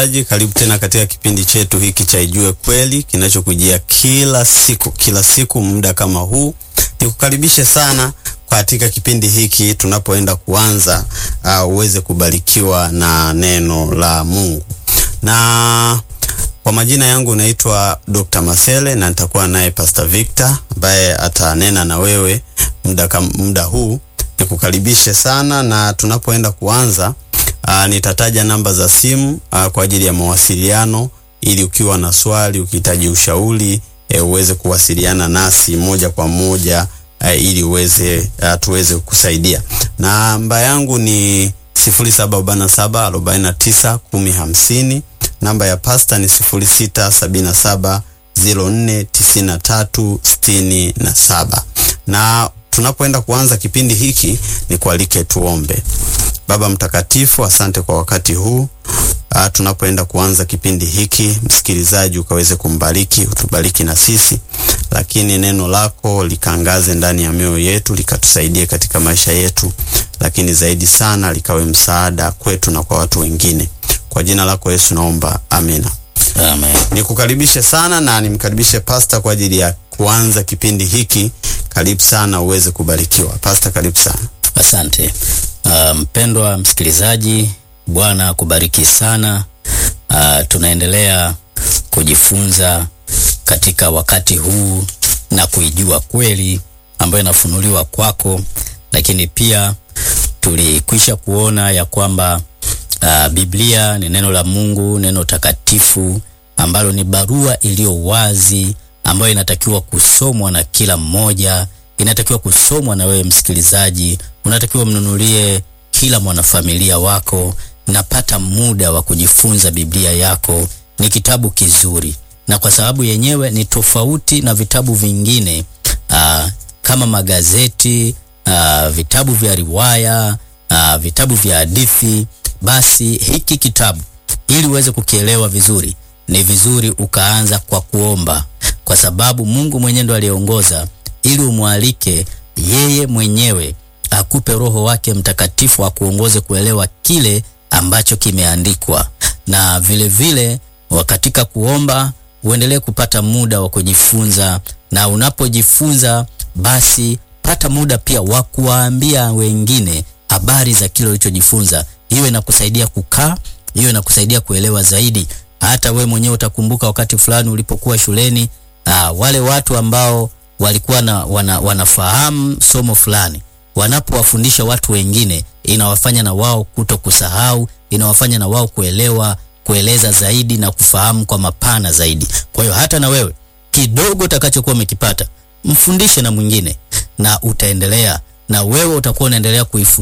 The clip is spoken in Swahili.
Msikilizaji, karibu tena katika kipindi chetu hiki cha Ijue Kweli kinachokujia kila siku kila siku muda kama huu. Nikukaribishe sana katika kipindi hiki tunapoenda kuanza, uh, uweze kubarikiwa na neno la Mungu. Na kwa majina yangu naitwa Dr. Masele na nitakuwa naye Pastor Victor ambaye atanena na wewe muda muda huu. Nikukaribishe sana na tunapoenda kuanza Uh, nitataja namba za simu uh, kwa ajili ya mawasiliano ili ukiwa na swali, ukihitaji ushauri eh, uweze kuwasiliana nasi moja kwa moja uh, ili uweze uh, tuweze kukusaidia. Namba yangu ni 0747 49 1050. Namba ya pasta ni 0677 04 93 67. Na tunapoenda kuanza kipindi hiki ni kualike tuombe. Baba mtakatifu, asante kwa wakati huu. Uh, tunapoenda kuanza kipindi hiki, msikilizaji ukaweze kumbariki, utubariki na sisi, lakini neno lako likaangaze ndani ya mioyo yetu, likatusaidie katika maisha yetu, lakini zaidi sana likawe msaada kwetu na kwa watu wengine. Kwa jina lako Yesu naomba, amina. Amen. Nikukaribishe sana na nimkaribishe pasta kwa ajili ya kuanza kipindi hiki. Karibu sana uweze kubarikiwa. Pasta, karibu sana. Asante mpendwa um, msikilizaji, Bwana akubariki sana. Uh, tunaendelea kujifunza katika wakati huu na kuijua kweli ambayo inafunuliwa kwako, lakini pia tulikwisha kuona ya kwamba uh, Biblia ni neno la Mungu, neno takatifu ambalo ni barua iliyo wazi ambayo inatakiwa kusomwa na kila mmoja inatakiwa kusomwa na wewe msikilizaji, unatakiwa mnunulie kila mwanafamilia wako. Napata muda wa kujifunza Biblia yako. Ni kitabu kizuri, na kwa sababu yenyewe ni tofauti na vitabu vingine aa, kama magazeti aa, vitabu vya riwaya aa, vitabu vya hadithi, basi hiki kitabu ili uweze kukielewa vizuri, ni vizuri ukaanza kwa kuomba, kwa sababu Mungu mwenyewe ndo aliongoza ili umwalike yeye mwenyewe akupe Roho wake Mtakatifu akuongoze kuelewa kile ambacho kimeandikwa, na vile vile katika kuomba uendelee kupata muda wa kujifunza, na unapojifunza basi pata muda pia wa kuwaambia wengine habari za kile ulichojifunza. Hiyo inakusaidia kukaa, hiyo inakusaidia kuelewa zaidi. Hata we mwenyewe utakumbuka wakati fulani ulipokuwa shuleni, aa, wale watu ambao walikuwa na, wana, wanafahamu somo fulani, wanapowafundisha watu wengine, inawafanya na wao kuto kusahau, inawafanya na wao kuelewa, kueleza zaidi na kufahamu kwa mapana zaidi. Kwa hiyo hata na wewe kidogo utakachokuwa umekipata mfundishe na mwingine, na utaendelea na wewe utakuwa unaendelea kuifu